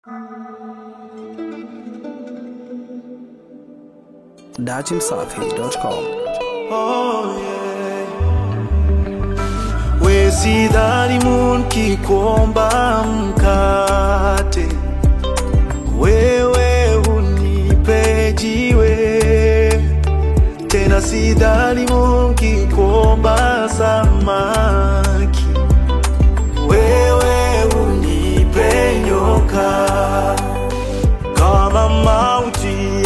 dachimsafi.com. Oh, yeah. We sidhani munki kuomba mkate, wewe unipe jiwe. Tena sidhani munki kuomba samaki, wewe unipe nyoka kama mauti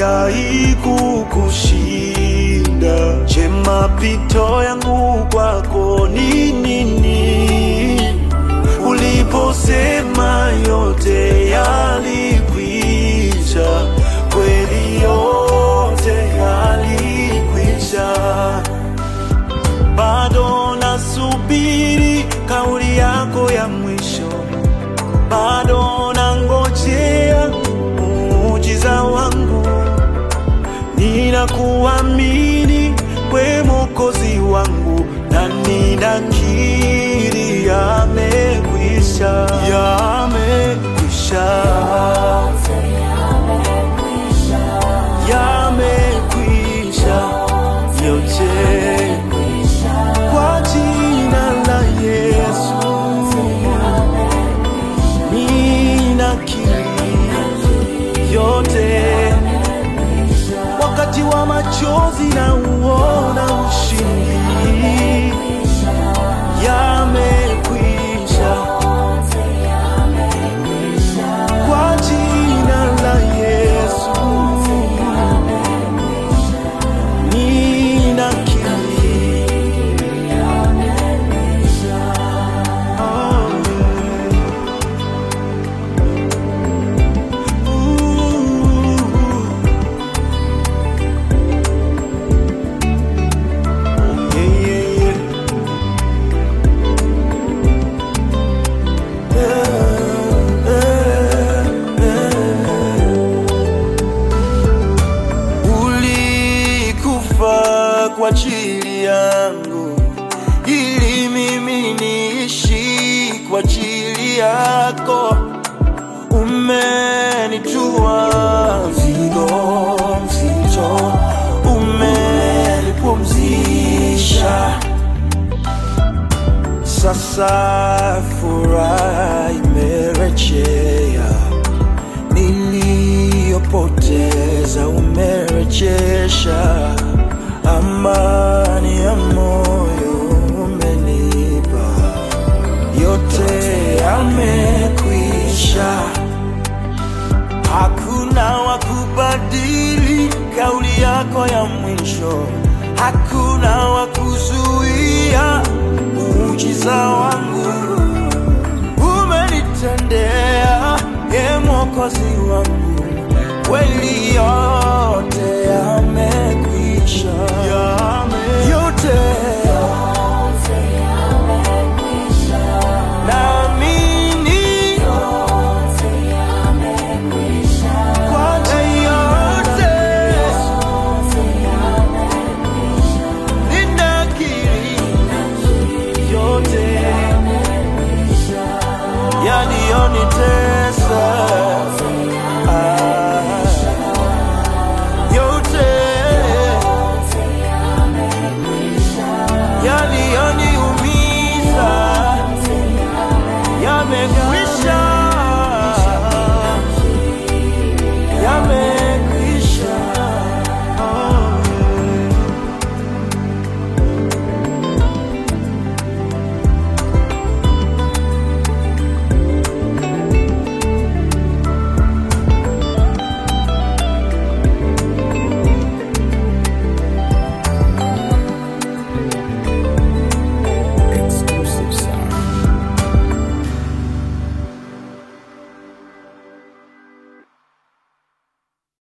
haikukushinda, je, mapito yangu kwako ni nini? Uliposema yote yalikwisha, kweli yote yalikwisha, bado nasubiri kauli yako ya mwisho bado nangojea muujiza wangu, ninakuamini we Mwokozi wangu, na ninakiri yamekwisha, yamekwisha, yamekwisha yote kwa jina la Yesu. ninakiri yote, wakati wa machozi na uona ushindi, yamekwisha kwa jina la Yesu, ninakiri oh, Ooh. Yeah, yeah, yeah. Eh, eh, eh. Ulikufa kwa ajili yangu ili mimi niishi kwa ajili yako umenitua mzigo mzito, umenipumzisha. Sasa furaha imerejea, niliyopoteza umerejesha, amani ya moyo umenipa, yote yamekwisha. Hakuna wa kubadili kauli yako ya mwisho, hakuna wa kuzuia muujiza wangu. Umenitendea, e Mwokozi wangu, kweli yote yamekwisha,